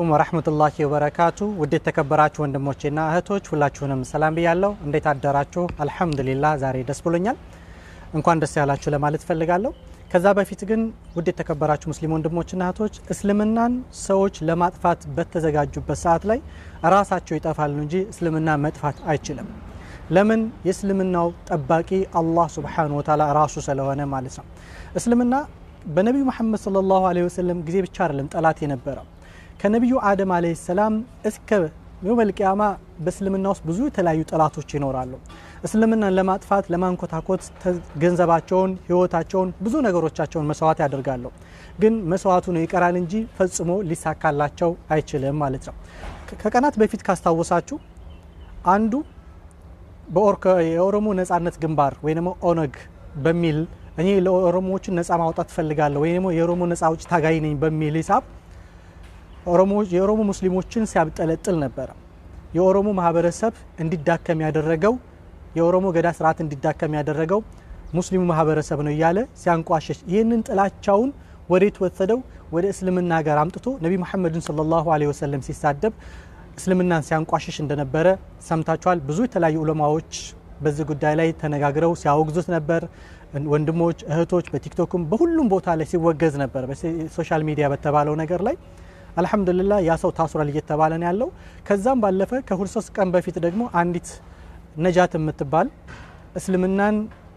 አለይኩም ወራህመቱላሂ ወበረካቱ ውድ የተከበራችሁ ወንድሞቼና እህቶች ሁላችሁንም ሰላም ብያለሁ። እንዴት አደራችሁ? አልሐምዱሊላህ ዛሬ ደስ ብሎኛል። እንኳን ደስ ያላችሁ ለማለት ፈልጋለሁ። ከዛ በፊት ግን ውድ የተከበራችሁ ሙስሊም ወንድሞችና እህቶች እስልምናን ሰዎች ለማጥፋት በተዘጋጁበት ሰዓት ላይ ራሳቸው ይጠፋሉ እንጂ እስልምና መጥፋት አይችልም። ለምን? የእስልምናው ጠባቂ አላህ ሱብሓነሁ ወተዓላ ራሱ ስለሆነ ማለት ነው። እስልምና በነቢዩ መሐመድ ሰለላሁ ዐለይሂ ወሰለም ጊዜ ብቻ አይደለም ጠላት የነበረው ከነቢዩ አደም ዐለይሂ ሰላም እስከ የውመል ቂያማ በእስልምና ውስጥ ብዙ የተለያዩ ጠላቶች ይኖራሉ። እስልምናን ለማጥፋት ለማንኮታኮት ገንዘባቸውን፣ ህይወታቸውን፣ ብዙ ነገሮቻቸውን መስዋዕት ያደርጋሉ። ግን መስዋዕቱ ነው ይቀራል እንጂ ፈጽሞ ሊሳካላቸው አይችልም ማለት ነው። ከቀናት በፊት ካስታወሳችሁ አንዱ የኦሮሞ ነጻነት ግንባር ወይ ደግሞ ኦነግ በሚል እኔ ለኦሮሞዎችን ነጻ ማውጣት እፈልጋለሁ ወይ ደግሞ የኦሮሞ ነጻ አውጪ ታጋይ ነኝ በሚል ሂሳብ የኦሮሞ ሙስሊሞችን ሲያብጠለጥል ነበረ። የኦሮሞ ማህበረሰብ እንዲዳከም ያደረገው የኦሮሞ ገዳ ስርዓት እንዲዳከም ያደረገው ሙስሊሙ ማህበረሰብ ነው እያለ ሲያንቋሸሽ ይህንን ጥላቻውን ወዴት ወሰደው? ወደ እስልምና ጋር አምጥቶ ነቢ መሐመድን ሰለላሁ ዐለይሂ ወሰለም ሲሳደብ እስልምናን ሲያንቋሸሽ እንደነበረ ሰምታችኋል። ብዙ የተለያዩ ዑለማዎች በዚህ ጉዳይ ላይ ተነጋግረው ሲያወግዙት ነበር። ወንድሞች እህቶች፣ በቲክቶክም በሁሉም ቦታ ላይ ሲወገዝ ነበር። በሶሻል ሚዲያ በተባለው ነገር ላይ አልሐምዱሊላህ ያ ሰው ታስሯል እየተባለ ነው ያለው። ከዛም ባለፈ ከሁለት ሶስት ቀን በፊት ደግሞ አንዲት ነጃት የምትባል እስልምናን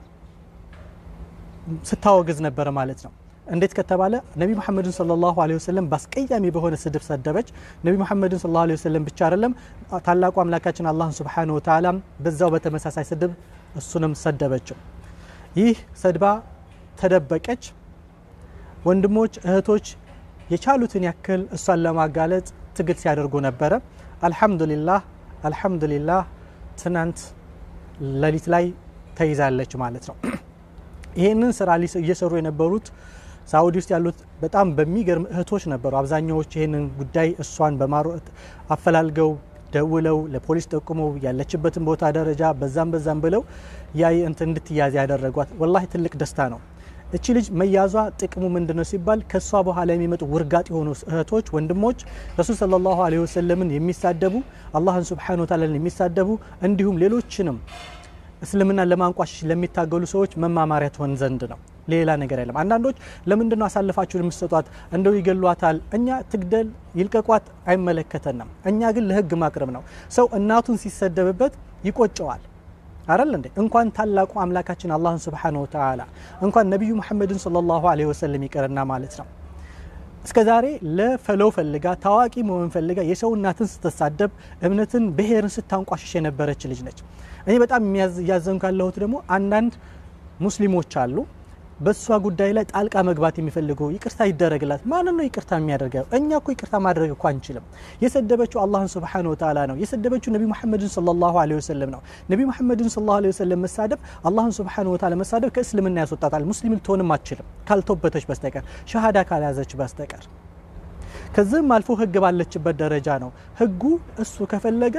ስታወግዝ ነበረ ማለት ነው። እንዴት ከተባለ ነቢ መሐመድን ሰለላሁ ዐለይሂ ወሰለም በአስቀያሚ በሆነ ስድብ ሰደበች። ነቢ መሐመድን ሰለላሁ ዐለይሂ ወሰለም ብቻ አይደለም ታላቁ አምላካችን አላህን ሱብሓነሁ ወተዓላ በዛው በተመሳሳይ ስድብ እሱንም ሰደበችው። ይህ ሰድባ ተደበቀች። ወንድሞች እህቶች የቻሉትን ያክል እሷን ለማጋለጥ ትግል ሲያደርጉ ነበረ። አልሐምዱሊላህ አልሐምዱሊላህ ትናንት ሌሊት ላይ ተይዛለች ማለት ነው። ይህንን ስራ እየሰሩ የነበሩት ሳኡዲ ውስጥ ያሉት በጣም በሚገርም እህቶች ነበሩ። አብዛኛዎች ይህንን ጉዳይ እሷን በማሮ አፈላልገው ደውለው ለፖሊስ ጠቁመው ያለችበትን ቦታ ደረጃ በዛም በዛም ብለው ያ እንትን እንድትያዝ ያደረጓት ወላሂ ትልቅ ደስታ ነው። እቺ ልጅ መያዟ ጥቅሙ ምንድን ነው ሲባል ከእሷ በኋላ የሚመጡ ውርጋጥ የሆኑ እህቶች፣ ወንድሞች ረሱል ሰለላሁ ዐለይሂ ወሰለምን የሚሳደቡ አላህን ሱብሓነሁ ወተዓላን የሚሳደቡ እንዲሁም ሌሎችንም እስልምናን ለማንቋሸሽ ለሚታገሉ ሰዎች መማማሪያ ትሆን ዘንድ ነው። ሌላ ነገር የለም። አንዳንዶች ለምንድን ነው አሳልፋችሁን የምትሰጧት? እንደው ይገሏታል። እኛ ትግደል ይልቀቋት አይመለከተንም። እኛ ግን ለህግ ማቅረብ ነው። ሰው እናቱን ሲሰደብበት ይቆጨዋል አይደል እንዴ? እንኳን ታላቁ አምላካችን አላህን ሱብሓነሁ ወተዓላ እንኳን ነቢዩ መሐመድን ሰለላሁ ዐለይሂ ወሰለም ይቅርና ማለት ነው እስከ ዛሬ ለፈለው ፈልጋ ታዋቂ መሆን ፈልጋ የሰው እናትን ስትሳደብ እምነትን ብሔርን ስታንቋሽሽ የነበረች ልጅ ነች። እኔ በጣም እያዘንኩ ያለሁት ደግሞ አንዳንድ ሙስሊሞች አሉ በእሷ ጉዳይ ላይ ጣልቃ መግባት የሚፈልጉ ይቅርታ ይደረግላት። ማንን ነው ይቅርታ የሚያደርገው? እኛ እኮ ይቅርታ ማድረግ እኮ አንችልም። የሰደበችው አላህን ሱብሓነሁ ወተዓላ ነው። የሰደበችው ነቢ መሐመድን ሰለላሁ ዐለይሂ ወሰለም ነው። ነቢ መሐመድን ሰለላሁ ዐለይሂ ወሰለም መሳደብ አላህን ሱብሓነሁ ወተዓላ መሳደብ ከእስልምና ያስወጣታል። ሙስሊም ልትሆንም አትችልም ካልተወበተች በስተቀር ሸሃዳ ካልያዘች በስተቀር ከዚህም አልፎ ህግ ባለችበት ደረጃ ነው። ህጉ እሱ ከፈለገ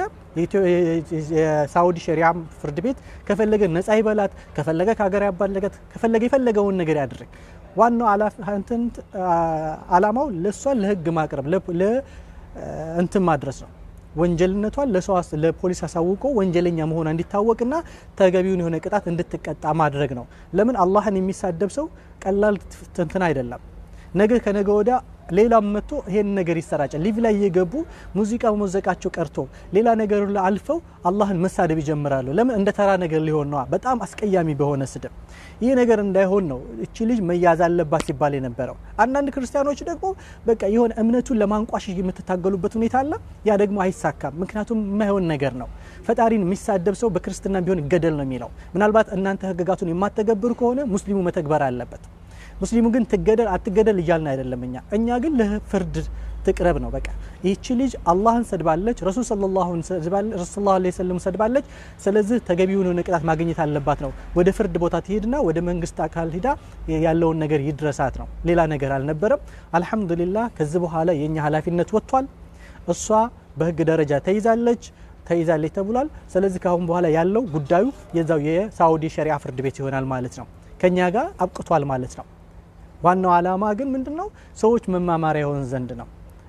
የሳውዲ ሸሪዓ ፍርድ ቤት ከፈለገ ነጻ ይበላት፣ ከፈለገ ከሀገር ያባለገት፣ ከፈለገ የፈለገውን ነገር ያድርግ። ዋናው አላማው ለእሷን ለህግ ማቅረብ እንትን ማድረስ ነው። ወንጀልነቷን ለሰው ለፖሊስ አሳውቆ ወንጀለኛ መሆኗ እንዲታወቅና ተገቢውን የሆነ ቅጣት እንድትቀጣ ማድረግ ነው። ለምን አላህን የሚሳደብ ሰው ቀላል እንትን አይደለም። ነገ ከነገ ወዲያ ሌላም መጥቶ ይሄን ነገር ይሰራጫል። ሊቭ ላይ እየገቡ ሙዚቃ መዘቃቸው ቀርቶ ሌላ ነገር አልፈው አላህን መሳደብ ይጀምራሉ። ለምን እንደ ተራ ነገር ሊሆን ነዋ። በጣም አስቀያሚ በሆነ ስድብ ይህ ነገር እንዳይሆን ነው እቺ ልጅ መያዝ አለባት ሲባል የነበረው። አንዳንድ ክርስቲያኖች ደግሞ በቃ የሆነ እምነቱን ለማንቋሸሽ የምትታገሉበት ሁኔታ አለ። ያ ደግሞ አይሳካም። ምክንያቱም የማይሆን ነገር ነው። ፈጣሪን የሚሳደብ ሰው በክርስትና ቢሆን ይገደል ነው የሚለው። ምናልባት እናንተ ህግጋቱን የማተገብሩ ከሆነ ሙስሊሙ መተግበር አለበት። ሙስሊሙ ግን ትገደል አትገደል እያልን አይደለም። እኛ እኛ ግን ለፍርድ ትቅረብ ነው በቃ። ይህቺ ልጅ አላህን ሰድባለች፣ ረሱል ሰለላሁ ዐለይሂ ወሰለም ሰድባለች። ስለዚህ ተገቢውን የሆነ ቅጣት ማግኘት አለባት ነው። ወደ ፍርድ ቦታ ትሄድና ወደ መንግስት አካል ሂዳ ያለውን ነገር ይድረሳት ነው። ሌላ ነገር አልነበረም። አልሐምዱሊላህ ከዚህ በኋላ የእኛ ኃላፊነት ወጥቷል። እሷ በህግ ደረጃ ተይዛለች ተይዛለች ተብሏል። ስለዚህ ከአሁን በኋላ ያለው ጉዳዩ የዛው የሳውዲ ሸሪዓ ፍርድ ቤት ይሆናል ማለት ነው። ከኛ ጋር አብቅቷል ማለት ነው። ዋናው ዓላማ ግን ምንድን ነው? ሰዎች መማማሪያ የሆን ዘንድ ነው።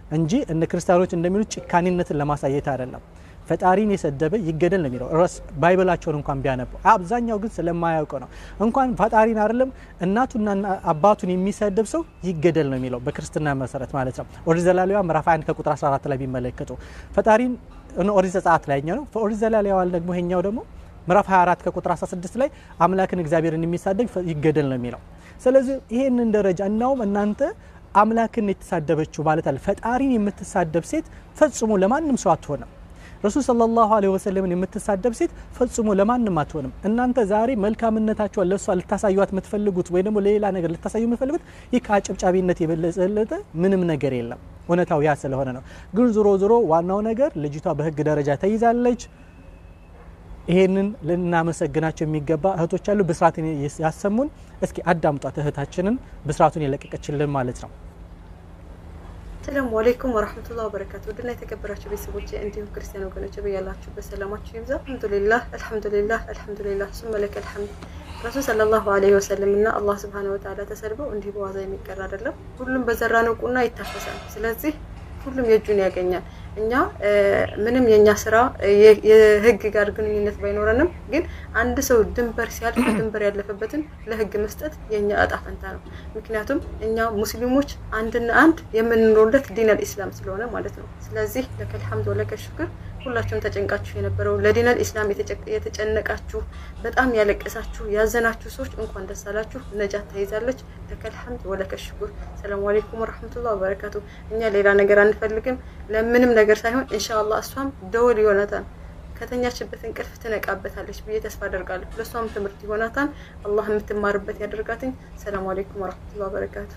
እንጂ እነ ክርስቲያኖች እንደሚሉት ጭካኔነትን ለማሳየት አይደለም። ፈጣሪን የሰደበ ይገደል ነው የሚለው ረስ ባይበላቸውን እንኳን ቢያነቡ አብዛኛው ግን ስለማያውቀው ነው። እንኳን ፈጣሪን አይደለም እናቱና አባቱን የሚሰድብ ሰው ይገደል ነው የሚለው በክርስትና መሰረት ማለት ነው። ኦሪት ዘሌዋውያን ምዕራፍ 1 ከቁጥር 14 ላይ ቢመለከቱ ፈጣሪን ኦሪት ዘጸአት ላይ ነው። ኦሪት ዘሌዋውያን ደግሞ ይሄኛው ደግሞ ምዕራፍ 24 ከቁጥር 16 ላይ አምላክን እግዚአብሔርን የሚሳደብ ይገደል ነው የሚለው። ስለዚህ ይሄንን ደረጃ እናውም እናንተ አምላክን የተሳደበችው ማለት አለ ፈጣሪን የምትሳደብ ሴት ፈጽሞ ለማንም ሰው አትሆንም። ረሱል ሰለላሁ ዐለይሂ ወሰለምን የምትሳደብ ሴት ፈጽሞ ለማንም አትሆንም። እናንተ ዛሬ መልካምነታቸውን ለእሷ ልታሳዩት የምትፈልጉት ወይ ደግሞ ለሌላ ነገር ልታሳዩ የምትፈልጉት ይህ ከአጨብጫቢነት የበለጠ ምንም ነገር የለም። እውነታው ያ ስለሆነ ነው። ግን ዞሮ ዞሮ ዋናው ነገር ልጅቷ በህግ ደረጃ ተይዛለች። ይሄንን ልናመሰግናቸው የሚገባ እህቶች አሉ። ብስራትን ያሰሙን። እስኪ አዳምጧት እህታችንን ብስራቱን የለቀቀችልን ማለት ነው። ሰላሙ አለይኩም ወራህመቱላሂ ወበረካቱ። ውድና የተከበራችሁ ቤተሰቦች እንዲሁም ክርስቲያን ወገኖች በያላችሁበት ሰላማችሁ ይብዛ። አልሐምዱሊላህ አልሐምዱሊላህ አልሐምዱሊላህ ሱመ ለከል ሐምድ። ረሱል ሰለላሁ ዐለይሂ ወሰለም እና አላህ ሱብሃነሁ ወተዓላ ተሰድበው እንዲህ በዋዛ የሚቀር አይደለም። ሁሉም በዘራነው ቁና ይታፈሳል። ስለዚህ ሁሉም የእጁን ያገኛል። እኛ ምንም የእኛ ስራ የህግ ጋር ግንኙነት ባይኖረንም ግን አንድ ሰው ድንበር ሲያልፍ ድንበር ያለፈበትን ለህግ መስጠት የእኛ እጣ ፈንታ ነው። ምክንያቱም እኛ ሙስሊሞች አንድና አንድ የምንኖርለት ዲን አልኢስላም ስለሆነ ማለት ነው። ስለዚህ ለከል ሐምድ ወለከል ሽክር ሁላችሁም ተጨንቃችሁ የነበረው ለዲነል ኢስላም የተጨነቃችሁ በጣም ያለቀሳችሁ ያዘናችሁ ሰዎች እንኳን ደስ አላችሁ። ነጃት ተይዛለች። ለከል ሐምድ ወለከል ሽኩር። ሰላሙ አለይኩም ወራህመቱላሂ ወበረካቱ። እኛ ሌላ ነገር አንፈልግም ለምንም ነገር ሳይሆን ኢንሻአላህ እሷም ደወል ይሆናታል ከተኛችበት እንቅልፍ ትነቃበታለች ብዬ ተስፋ አደርጋለሁ። ለእሷም ትምህርት ይሆናታል። አላህ የምትማርበት ያደርጋትኝ። ሰላሙ አለይኩም ወራህመቱላሂ ወበረካቱ።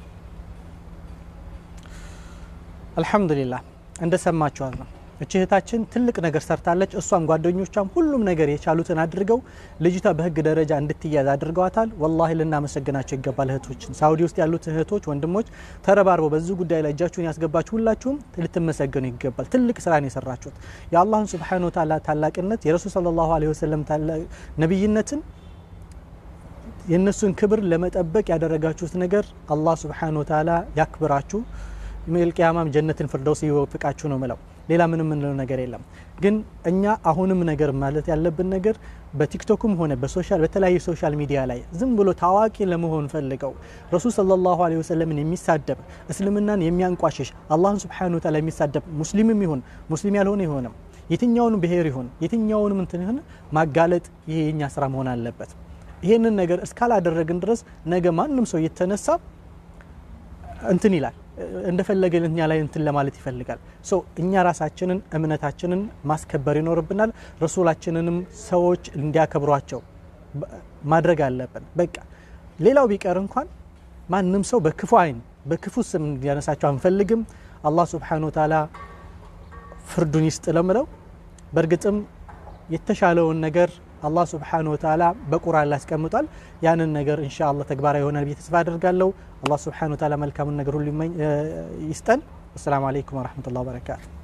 አልሐምዱሊላህ እንደሰማችኋት ነው። እቺ እህታችን ትልቅ ነገር ሰርታለች። እሷም ጓደኞቿም ሁሉም ነገር የቻሉትን አድርገው ልጅቷ በህግ ደረጃ እንድትያዝ አድርገዋታል። ወላሂ ልናመሰግናቸው ይገባል። እህቶችን ሳውዲ ውስጥ ያሉት እህቶች፣ ወንድሞች ተረባርበው በዚህ ጉዳይ ላይ እጃችሁን ያስገባችሁ ሁላችሁም ልትመሰገኑ ይገባል። ትልቅ ስራን የሰራችሁት የአላህን ሱብሓነሁ ወተዓላ ታላቅነት የረሱል ሰለላሁ ዐለይሂ ወሰለም ነቢይነትን የእነሱን ክብር ለመጠበቅ ያደረጋችሁት ነገር አላህ ሱብሓነሁ ወተዓላ ያክብራችሁ። መልቅያማም ጀነትን ፍርደውስ ይወፍቃችሁ ነው ምለው። ሌላ ምንም የምንለው ነገር የለም። ግን እኛ አሁንም ነገር ማለት ያለብን ነገር በቲክቶክም ሆነ በሶሻል በተለያዩ ሶሻል ሚዲያ ላይ ዝም ብሎ ታዋቂ ለመሆን ፈልገው ረሱል ሰለላሁ ዐለይሂ ወሰለምን የሚሳደብ እስልምናን የሚያንቋሽሽ አላህን ሱብሓነሁ ወተዓላ የሚሳደብ ሙስሊምም ይሁን ሙስሊም ያልሆነ ይሆንም የትኛውንም ብሔር ይሁን የትኛውንም እንትን ይሁን ማጋለጥ ይሄ የኛ ስራ መሆን አለበት። ይሄንን ነገር እስካላደረግን ድረስ ነገ ማንም ሰው እየተነሳ እንትን ይላል እንደፈለገ እኛ ላይ እንትን ለማለት ይፈልጋል። ሶ እኛ ራሳችንን እምነታችንን ማስከበር ይኖርብናል። ረሱላችንንም ሰዎች እንዲያከብሯቸው ማድረግ አለብን። በቃ ሌላው ቢቀር እንኳን ማንም ሰው በክፉ አይን በክፉ ስም እንዲያነሳቸው አንፈልግም። አላህ ሱብሓነሁ ወተዓላ ፍርዱን ይስጥ ለምለው በእርግጥም የተሻለውን ነገር አላህ ስብሓነሁ ወተዓላ በቁርአን ላይ አስቀምጧል። ያንን ነገር ኢንሻአላህ ተግባራዊ ይሆናል ብዬ ተስፋ አደርጋለሁ። አላህ ስብሓነሁ ወተዓላ መልካሙን ነገር ሁሉ ይስጠን። አሰላሙ አለይኩም ወረሕመቱላሂ ወበረካቱ